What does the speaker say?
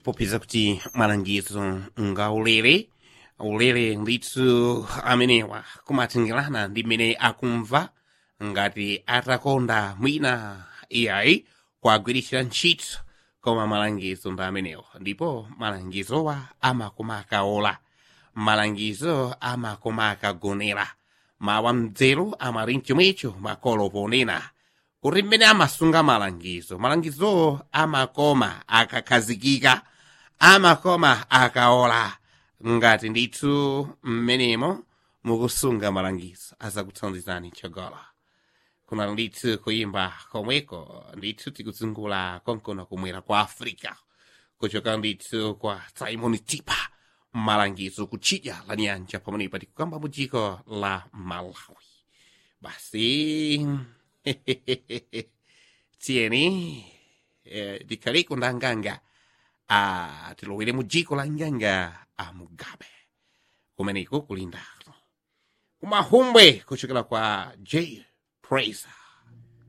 popeza kuti malangizo nga ulere ulere ndithu amenewa kumatengera ndi mmene akumva ngati atakonda mwina iyayi kuagwiritsira ntchito koma malangizo ndi amenewa ndipo malangizowa amakoma akaola malangizo amakoma akagonera mawa mdzero amali mchomwecho makolo ponena kuti mmene amasunga malangizo malangizo amakoma akakhazikika amakoma akaola ngati ndithu mmenemo mukusunga malangizo azakutsanzizani chogolo kuna ndithu kuyimba komweko ndithu tikuzungula konkono kumwera kwa africa kuchoka ndithu kwa simon tipa malangizo kutchidya la nyanja pamenepa tikukamba mu dziko la malawi basi tiyeni eh, dikhaliko nda nganga ah, tilowere mu dziko la nganga a mugabe kumeneko kulindako kumahumbwe kuchokera kwa j praise